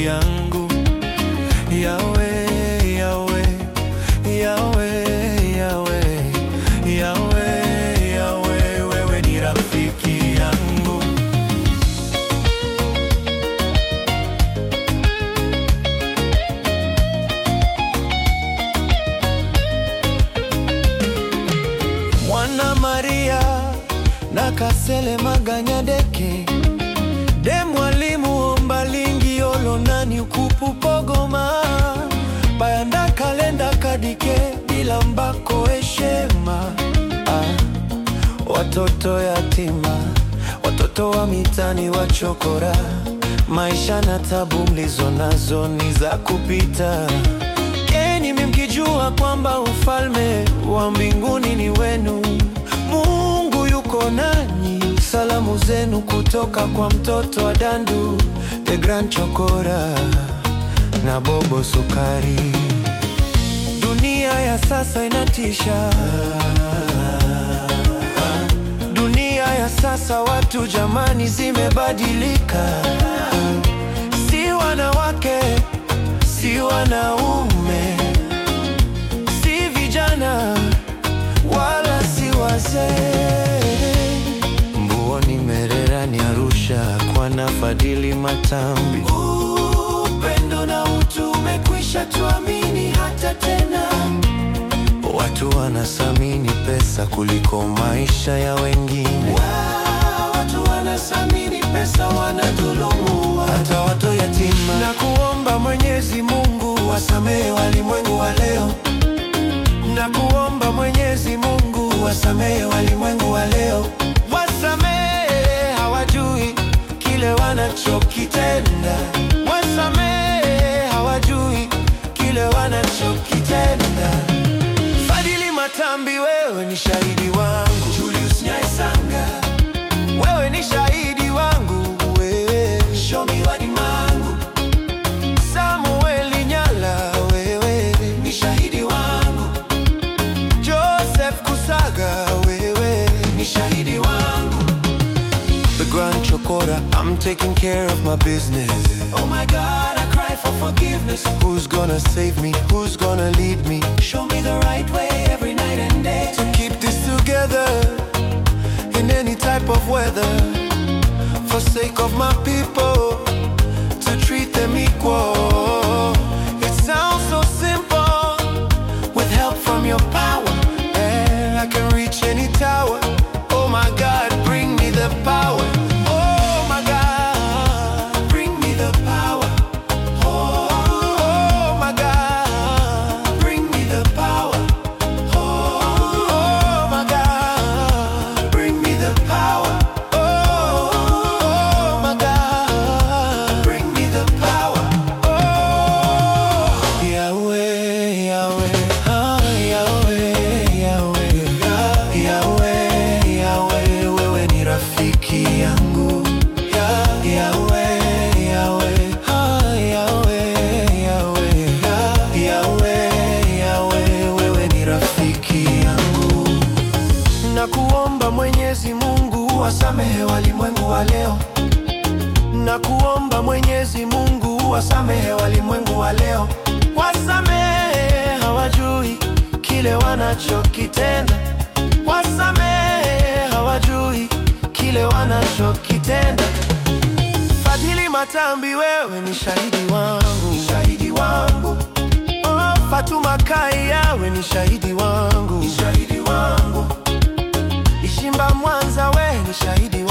yangu. Yawe, yawe, yawe, yawe, yawe, yawe, wewe ni rafiki yangu. Mwana Maria na Kasele Maganyadeke de mwalimu ombalingi olonani ukupu pogoma bayanda kalenda kadike bila mbako eshema ah, watoto yatima watoto wa mitani wachokora maisha na tabu mlizo nazo ni za kupita Enyi mkijua kwamba ufalme wa mbinguni ni wenu, Mungu yuko nanyi. Salamu zenu kutoka kwa mtoto wa Dandu, The Grand Chokora na Bobo Sukari. Dunia ya sasa inatisha, dunia ya sasa watu jamani, zimebadilika, si wanawake si wanaume, si vijana wala si wazee. Mbuoni, Mererani, Arusha kwa Nafadhili Matambi, upendo na utu umekwisha tuamini hata tena. Watu wanathamini pesa kuliko maisha ya wengine. Watu wanathamini pesa, wanadhulumu hata watu yatima. Na kuomba Mwenyezi Mungu wasamehe walimwengu wa leo, na kuomba Mwenyezi Mungu wasamehe walimwengu wa leo, wasamehe hawajui kile wanachokitenda, wasamehe hawajui kile wanachokitenda. Fadhili Matambi, wewe ni shahidi wangu. Julius Nyaisanga, wewe ni shahidi wangu. Wewe Shomi Wadimangu, Samuel Nyala, wewe ni shahidi wangu. Joseph Kusaga, wewe ni shahidi wangu. The Grand Chokora, I'm taking care of my business. Oh my God, I cry for forgiveness. Who's gonna save me? Who's gonna lead me? Show me the right way every night and day. To keep this together in any type of weather. For sake of my people, to treat them equal. It sounds so simple. With help from your power, yeah, I can reach any tower. Oh my God, bring me the power. Oh my God, bring me the power. Oh, oh my God, bring me the power. Oh, oh my God, bring me the power. Oh, oh my God, bring me the power. Oh, Yahweh, Yahweh, ah, Yahweh, Yahweh, ah, Yahweh, Yahweh, wewe ni rafiki yangu. Ya- Yahweh, Yahweh, ah, Yahweh, Yahweh, ah, Yahweh, Yahweh, wewe ni rafiki yangu. Na kuomba Mwenyezi Mungu wasamehe walimwengu wa leo na kuomba Mwenyezi Mungu wasamehe walimwengu wa leo, wasamehe hawajui kile wanachokitenda, wasamehe hawajui kile wanachokitenda. Fadhili Matambi, wewe ni shahidi wangu, shahidi wangu. Oh, Fatuma Kai, yawe ni shahidi wangu, shahidi wangu. Ishimba Mwanza, we ni shahidi